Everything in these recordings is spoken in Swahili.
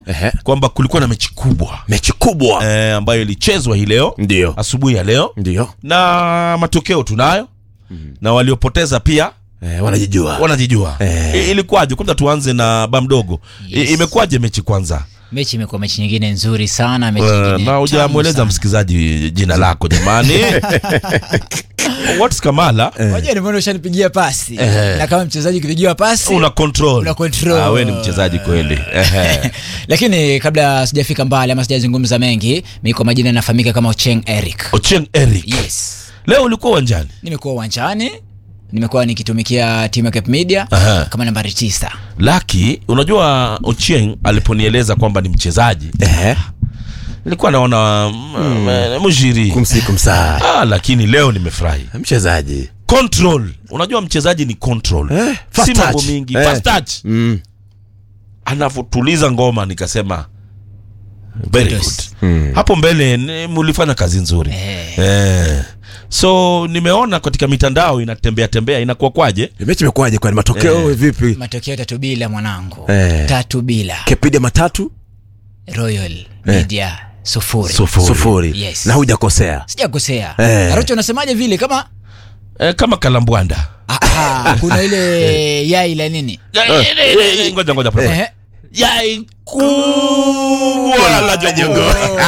Ehe. kwamba kulikuwa na mechi kubwa mechi kubwa eh, ambayo ilichezwa hii leo ndio asubuhi ya leo ndio na matokeo tunayo na waliopoteza pia eh, wanajijua wanajijua Eh. I- ilikuwaje kwanza tuanze na ba mdogo I- Yes. imekuwaje mechi kwanza mechi imekuwa mechi nyingine nzuri sana mechi Eh, nyingine na tamu hujamweleza sana. msikilizaji jina lako jamani what's kamala Wajua nimeona ushanipigia pasi Eh. na kama mchezaji ukipigiwa pasi una control Una control. Ah, we ni mchezaji kweli Ehe. lakini kabla sijafika mbali ama sijazungumza mengi mi kwa majina nafahamika kama ocheng eric Ochieng Eric yes leo ulikuwa uwanjani nimekuwa uwanjani nimekuwa nikitumikia timu ya Cape Media Aha. kama nambari tisa laki unajua Ochieng aliponieleza kwamba ni mchezaji Ehe. nilikuwa naona mm, mjiri kumsiku msaa ah, lakini leo nimefurahi mchezaji control unajua mchezaji ni control Eh, fast si mambo touch. mingi Eh. fast touch mm. anavyotuliza ngoma nikasema very good Kudos. Mm. hapo mbele ni- mulifanya kazi nzuri Eh. eh. so nimeona katika mitandao inatembea tembea inakuwa kwaje mechi imekuwaje kwani matokeo vipi matokeo tatu bila mwanangu Eh. tatu bila kepiga matatu royal media sufuri Sufuri. sufuri Yes. na hujakosea sijakosea Eh. arocho unasemaje vile kama eh, kama kalambwanda Ah, ah, kuna ile yai la nini Eh, eh, eh, ngoja ngoja pole pole. Ehe. yai kubwa la jogo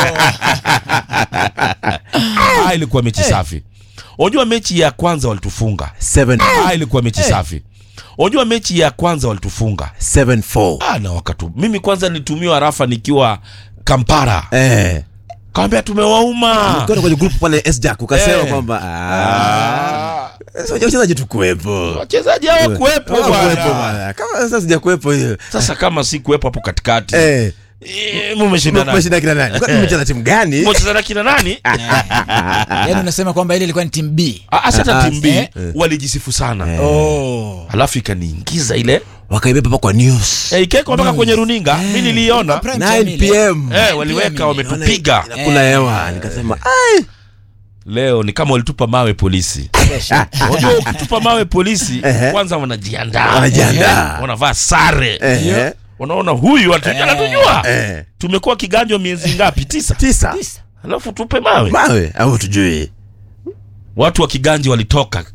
ah, ilikuwa mechi safi unajua mechi ya kwanza walitufunga Seven- ah, ilikuwa mechi safi unajua mechi ya kwanza walitufunga seven four. ah, na wakatu mimi kwanza nilitumiwa rafa nikiwa kampara Eh. kawambia tumewauma Ukiona kwenye grupu pale sjack ukasema Eh. kwamba ah, sasa wachezaji tukuwepo wachezaji hawakuwepo Hawakuwepo bwana bwana. kama sasa sijakuwepo hiyo sasa kama si kuwepo hapo katikati Eh. eh, mumeshinda nani Umeshinda kina nani Kwani mmecheza timu gani mumecheza na kina nani yaani unasema kwamba ile ilikuwa ni timu b Ah, sasa Ah, timu B eh. walijisifu sana oh. alafu ikaniingiza ile wakaibeba pa kwa news eh, ikawekwa mpaka kwenye runinga mi niliiona Prime 9 time ile. pm eh, waliweka wametupiga kuna hewa nikasema ai leo ni kama walitupa mawe polisi unajua ukitupa mawe polisi Ehe. kwanza wanajiandaa Wanajiandaa. wanavaa sare Ehe. unaona huyu atu- anatujua Eh. tumekuwa kiganjo miezi ngapi tisa tisa alafu tupe mawe mawe au tujui watu wa kiganji walitoka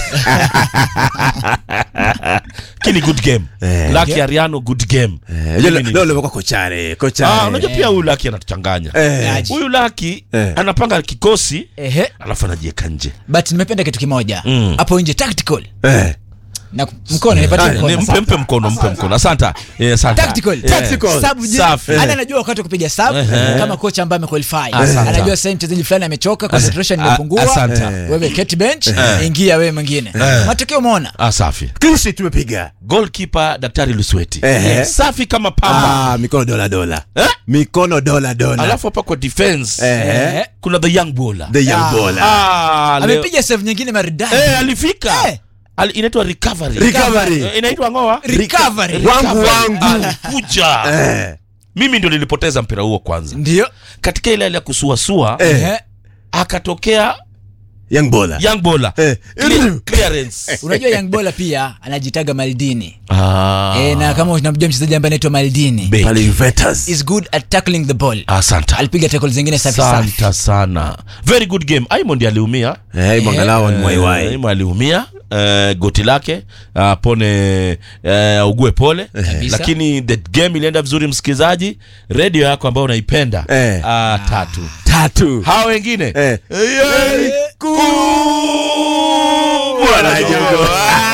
kini good game Eh. laki ariano good game Eh, Mimi leo ni- leo limekuwa kochare Ah, kochare unajua pia huyu laki anatuchanganya Eh. Aje. huyu laki Eh. anapanga kikosi Ehe. alafu anajieka nje but nimependa kitu kimoja Mm. hapo nje tactical Eh. na mkono nipatie Ah, ni- mkono mpe mpe mkono mpe mkono asanta Eh, asanta tactical Eh. Tactical. Sub je- Safi. ana anajua wakati wa kupiga sub Ehe. kama kocha ambaye amequalify Asante. anajua sasa mchezaji fulani amechoka concentration Ah, imepungua asante. wewe keti bench ingia wewe mwingine matokeo umeona Ah, safi Clean tumepiga goalkeeper daktari lusweti Ehe. safi kama pamba ah, mikono dola dola Eh? mikono dola dola alafu hapa kwa defense Eh. kuna the young bowler the young Ah. bowler ah, leo- amepiga save nyingine maridadi eh, alifika Eh. Ali, inaitwa recovery recovery Eh, inaitwa ngoa recovery wangu wangu alikuja eh mimi ndo nilipoteza mpira huo kwanza ndio katika ile hali ya kusuasua Eh. Ehe. akatokea young bowler young bowler Eh. Clear- clearance unajua young bola pia anajitaga maldini ah. eh, na kama unamjua mchezaji ambaye anaitwa maldini Beki. pale Juventus is good at tackling the ball asante alipiga tackle zingine safi safi asante sana very good game aimond aliumia eh mwangalao ni mwaiwai Aimond aliumia Uh, goti lake uh, pone uh, ugue pole Kabisa. lakini the game ilienda vizuri msikilizaji redio yako ambayo unaipenda Eh. uh, tatu tatu hawa wengine eh Yai kubwa la jogo.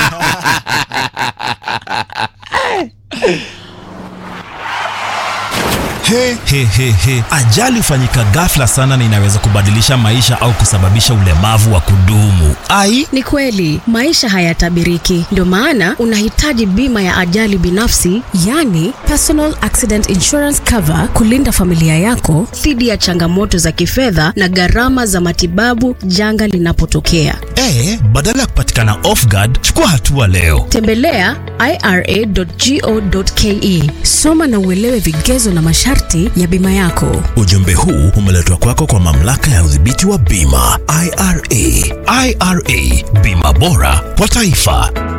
He, he, he, he. Ajali hufanyika ghafla sana na inaweza kubadilisha maisha au kusababisha ulemavu wa kudumu. Ai, Ni kweli maisha hayatabiriki, ndio maana unahitaji bima ya ajali binafsi, yani personal accident insurance cover, kulinda familia yako dhidi ya changamoto za kifedha na gharama za matibabu janga linapotokea. e, badala ya kupatikana off guard, chukua hatua leo. Tembelea ira.go.ke, soma na uelewe vigezo na masharti ya bima yako. Ujumbe huu umeletwa kwako kwa mamlaka ya udhibiti wa bima IRA. IRA, bima bora kwa taifa.